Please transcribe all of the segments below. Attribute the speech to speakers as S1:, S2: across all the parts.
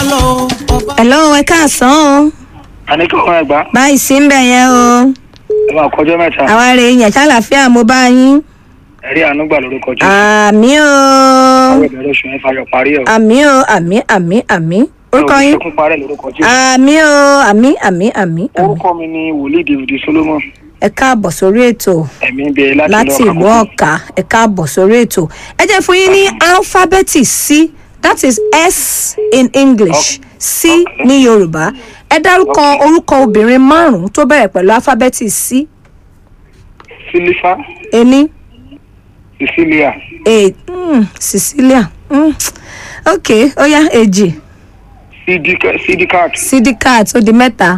S1: lọ ọba.
S2: hello ẹ káàsán o
S3: àníkẹ́ ọ̀hún ẹ̀gbá
S2: báyìí sí ń bẹ̀ yẹn o
S3: ẹ máa kọjọ́ mẹ́ta
S2: àwa rè é yẹn ṣàlàfíà mo bá yín
S3: ẹ̀rí ànúgbà lórúkọ jù
S2: àmì o
S3: àwọn ìbẹ̀rẹ̀ oṣù mẹ́fà yọ parí ẹ̀
S2: àmì o àmì àmì àmì orúkọ yín
S3: ṣẹ́kún parẹ́ lórúkọ jù
S2: àmì o àmì àmì àmì àmì
S3: orúkọ mi ni wòlíì david solomon
S2: ẹ káàbọ̀ sórí ètò
S3: ẹ̀mí ń bẹ láti
S2: láti ìlú ọ̀ka ẹ káàbọ̀ sórí ètò ẹ jẹ́ fún yín ní alifábẹ́ẹ̀tì c that is s in english c ní yorùbá ẹ dárúkọ orúkọ obìnrin márùn-ún tó bẹ̀rẹ̀ pẹ̀lú alifábẹ́ẹ̀tì c
S3: sílífà
S2: ení
S3: cecilia
S2: e mm, cecilia mm. ok ó yá èjì
S3: Sidika- sidikat
S2: sidikat ó di mẹ́ta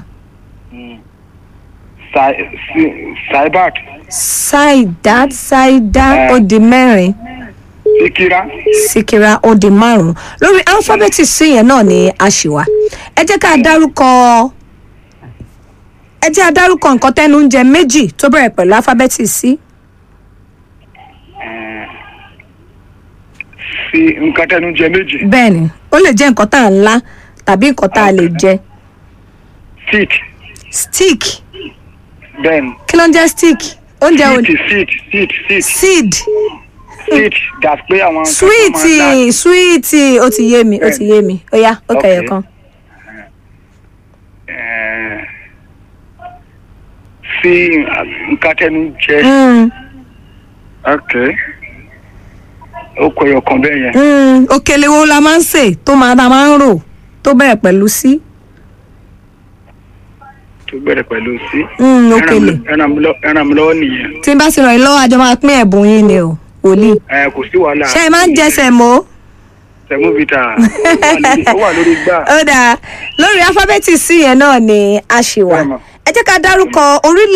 S3: Sai- Si- saibat
S2: saidat saida ó di mẹ́rin
S3: sikira
S2: sikira ó di márùn lórí alifábẹ́ẹ̀tì c yẹn náà ni a ṣì wà ẹ jẹ́ ká dárúkọ ẹ jẹ́ àdárúkọ nǹkan tẹ́nu ń jẹ méjì tó bẹ̀rẹ̀ pẹ̀lú alifábẹ́ẹ̀tì c
S3: sí nǹkan tẹnu jẹ méjì
S2: bẹ́ẹ̀ ni ó lè jẹ́ nǹkan tá à ń lá tàbí nǹkan tá a lè jẹ
S3: fit
S2: stick
S3: then
S2: kí ló ń jẹ́ stick oúnjẹ ò
S3: fit fit fit fit
S2: seed
S3: fit dat pé àwọn nǹkan tó
S2: sweet
S3: máa ń dà-
S2: sweet ó ti yé mi ó ti yé mi ó yá ó kẹyọ
S3: Okay.
S2: kan
S3: Eh, sí nǹkan tẹnu jẹ
S2: Mm,
S3: ok ó kọ ẹyọ kan bẹ́ẹ̀ yẹn
S2: mm, òkèlè wo la máa ń sè tó máa ta máa ń rò tó bẹ̀rẹ̀ pẹ̀lú sí
S3: tó bẹ̀rẹ̀ pẹ̀lú sí
S2: Mm, òkèlè
S3: ẹran mi lọ- ẹran mi lọ́wọ́ nìyẹn
S2: tí n bá sì ràn yín lọ́wọ́ àjọ máa pín ẹ̀bùn yín ni o wòlíì
S3: Eh, kò sí wàhálà
S2: ṣé ẹ máa ń jẹsẹ̀ mọ́
S3: tẹmúvita ó wà lórí gbà
S2: ó dáa lórí alifábẹ́ẹ̀tì sí yẹn náà ni a ṣì wà
S3: Bẹ́ẹ̀ mọ̀.
S2: ẹ jẹ́ ká dárúkọ orílẹ̀